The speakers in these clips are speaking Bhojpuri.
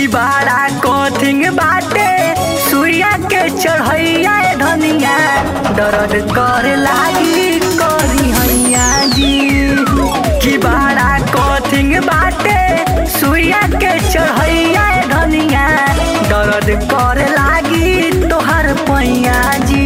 कि बाड़ा कथिंग बाटे सूर्या के चढ़ैया धनिया दर्द कर लागी करी हैया जी कि बाड़ा कथिंग बाटे सूर्या के चढ़ैया धनिया दर्द कर लागी तोहर पैया जी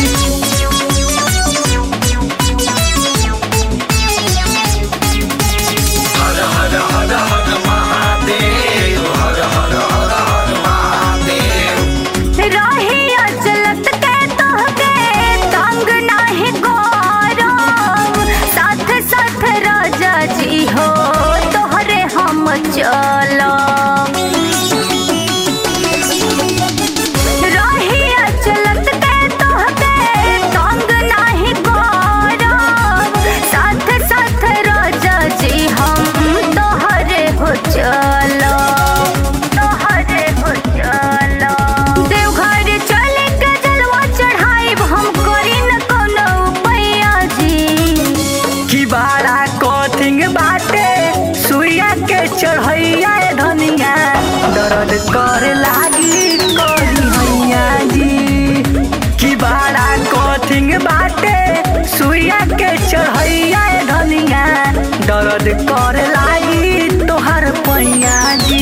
रहिया चलत के तोहके तंग नाही गौरव साथ साथ राजा जी हो तोहरे हम चलब रहिया चलत के तोहके तंग नाही गौरव साथ साथ राजा जी हम तोहरे हो चलब तोहरे हो चलब देवघर चले के जलवा चढ़ाइब हम करी न कोनो उपाया जी कि बाड़ा कथिंग बाटे सूर्या के चढ़ैया धनिया दर्द कर लागी करी हैया जी कि बाड़ा कथिंग बाटे सूर्या के चढ़ैया धनिया दर्द कर लागी तोहर पैया जी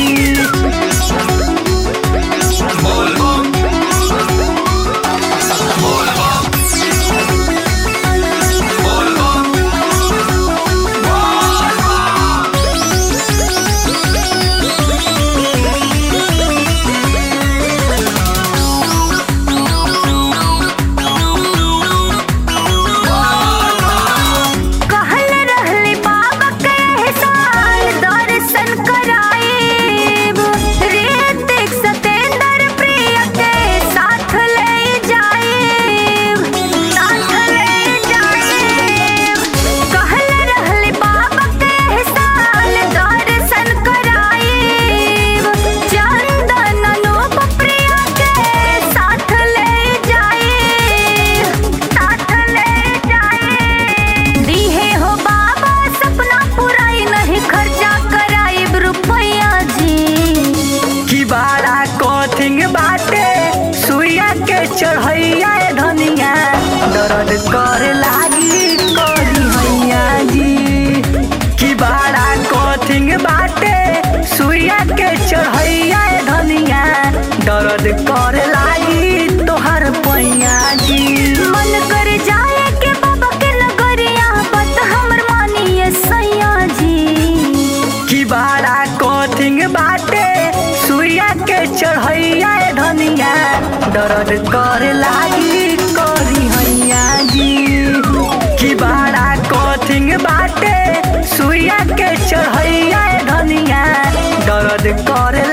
कहल रहली बाबा के साल दर्शन कराइब ऋतिक सतेंद्र प्रिय के साथ ले जाइब साथ ले जाइब कहल रहली बाबा के साल दर्शन कराइब चंदन अनूप प्रिय के साथ ले जाइब साथ ले जाइब दीहे हो बाबा सपना पुराई नहीं खर्चा कराइब रुपया जी कि बाड़ा कथिंग बाटे सूर्या के चढ़ैया धनिया दर्द कर लागी करी हैया जी कि बाड़ा कथिंग बाटे सूर्या के चढ़ैया धनिया दर्द कर लागी तोहर पैया जी मन कर जाए के बाबा के नगरिया बत हमर मानिए सैया जी कि बाड़ा कथिंग बाटे सूर्या के चढ़ैया धनिया दर्द कर लागी करी हैया जी कि बाड़ा कथिंग बाटे सूर्या के चढ़ैया धनिया दर्द कर